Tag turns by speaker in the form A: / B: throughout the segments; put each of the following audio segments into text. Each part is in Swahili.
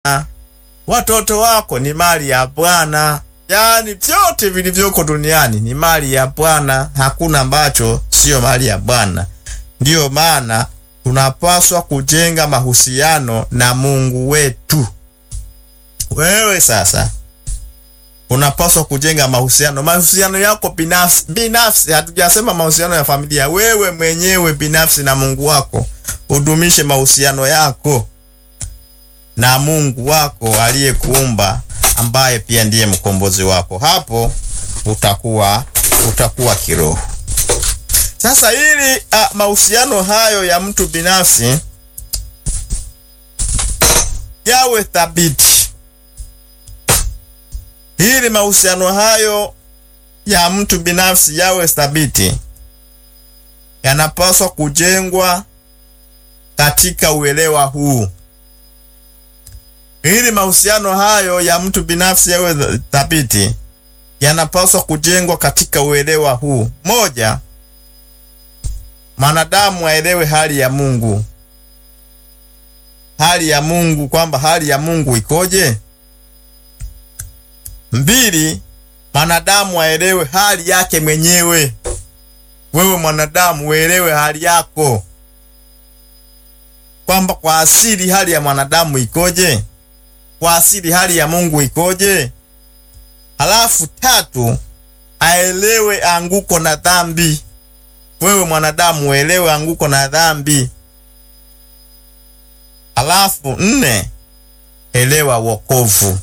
A: watoto wako ni mali ya Bwana. Yaani vyote vilivyoko duniani ni mali ya Bwana, hakuna ambacho siyo mali ya Bwana. Ndiyo maana tunapaswa kujenga mahusiano na Mungu wetu. Wewe sasa unapaswa kujenga mahusiano, mahusiano yako binafsi binafsi. Hatujasema mahusiano ya familia, wewe mwenyewe binafsi na Mungu wako. Udumishe mahusiano yako na Mungu wako aliyekuumba, ambaye pia ndiye mkombozi wako. Hapo utakuwa utakuwa kiroho. Sasa ili uh, mahusiano hayo ya mtu binafsi yawe thabiti, ili mahusiano hayo ya mtu binafsi yawe thabiti, yanapaswa kujengwa katika uelewa huu. Ili mahusiano hayo ya mtu binafsi yawe thabiti, yanapaswa kujengwa katika uelewa huu. Moja, mwanadamu aelewe hali ya Mungu, hali ya Mungu, kwamba hali ya Mungu ikoje. Mbili, mwanadamu aelewe hali yake mwenyewe. Wewe mwanadamu uelewe hali yako, kwamba kwa asili hali ya mwanadamu ikoje, kwa asili hali ya Mungu ikoje. Halafu tatu, aelewe anguko na dhambi. Wewe mwanadamu uelewe anguko na dhambi. Halafu nne, elewa wokovu.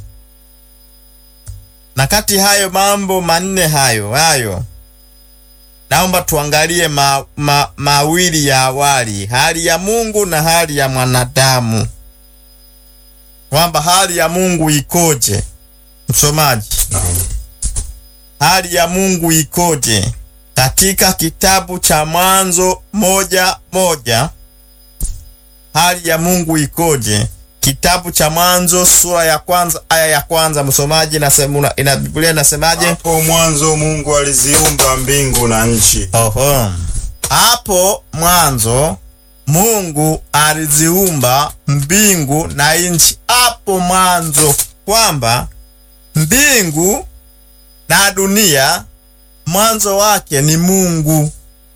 A: Na kati hayo mambo manne hayo hayo, naomba tuangalie ma, ma, mawili ya awali, hali ya Mungu na hali ya mwanadamu, kwamba hali ya Mungu ikoje. Msomaji, hali ya Mungu ikoje? Katika kitabu cha Mwanzo moja moja, hali ya Mungu ikoje? Kitabu cha Mwanzo sura ya kwanza aya ya kwanza. Msomaji, nasema ina Biblia inasemaje?
B: Hapo mwanzo Mungu aliziumba mbingu na nchi.
A: Oho, hapo mwanzo Mungu aliziumba mbingu na nchi. Hapo mwanzo, kwamba mbingu na dunia mwanzo wake ni Mungu.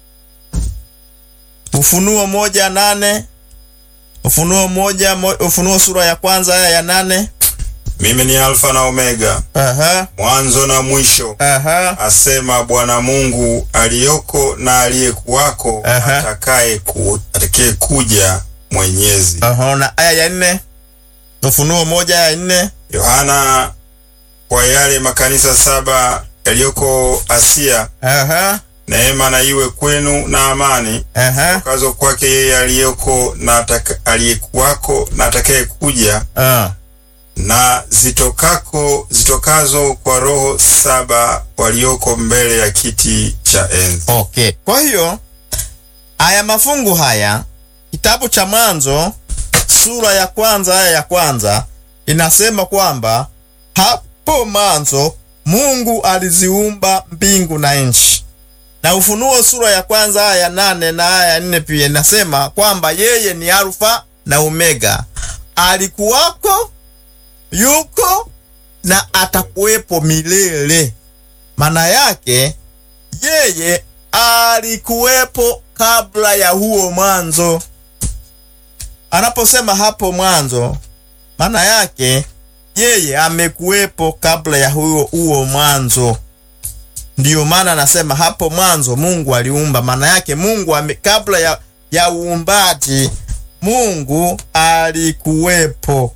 A: Ufunuo moja nane Ufunuo moja mo, Ufunuo sura ya kwanza aya ya nane
B: Mimi ni Alfa na Omega,
A: Aha,
B: mwanzo na mwisho,
A: aha,
B: asema Bwana Mungu aliyoko na aliyekuwako,
A: Aha.
B: atakaye ku, atakaye kuja Mwenyezi.
A: aha. Na aya ya nne Ufunuo moja aya ya nne
B: Yohana, kwa yale makanisa saba yaliyoko Asia,
A: Aha,
B: neema na iwe kwenu na amani
A: aha,
B: kazo kwake yeye aliyoko na ataka- aliyekuwako na atakaye kuja
A: ah.
B: na zitokako zitokazo kwa roho saba walioko mbele ya kiti cha enzi.
A: Okay. Kwa hiyo haya mafungu haya kitabu cha Mwanzo sura ya kwanza aya ya kwanza inasema kwamba hapo mwanzo Mungu aliziumba mbingu na nchi, na Ufunuo sura ya kwanza aya ya nane na aya ya nne pia inasema kwamba yeye ni Alfa na Omega, alikuwako, yuko na atakuwepo milele. Maana yake yeye alikuwepo kabla ya huo mwanzo. Anaposema hapo mwanzo, maana yake yeye amekuwepo kabla ya huo huo mwanzo. Ndiyo maana anasema hapo mwanzo Mungu aliumba. Maana yake Mungu ame, kabla ya, ya uumbaji Mungu alikuwepo.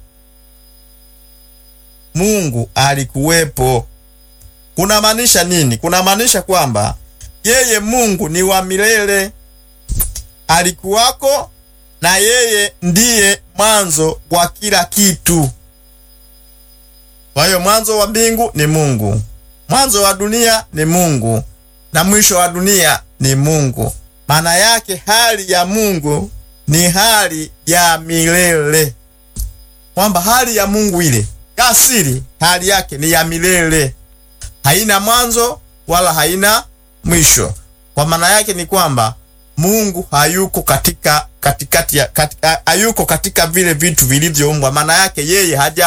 A: Mungu alikuwepo. Kunamaanisha nini? Kunamaanisha kwamba yeye Mungu ni wa milele, alikuwako na yeye ndiye mwanzo wa kila kitu. Kwa hiyo mwanzo wa mbingu ni Mungu, mwanzo wa dunia ni Mungu, na mwisho wa dunia ni Mungu. Maana yake hali ya Mungu ni hali ya milele, kwamba hali ya Mungu ile asili, hali yake ni ya milele, haina mwanzo wala haina mwisho. Kwa maana yake ni kwamba Mungu hayuko katika katikati ya katika, hayuko katika vile vitu vilivyoumbwa. Maana yake yeye haja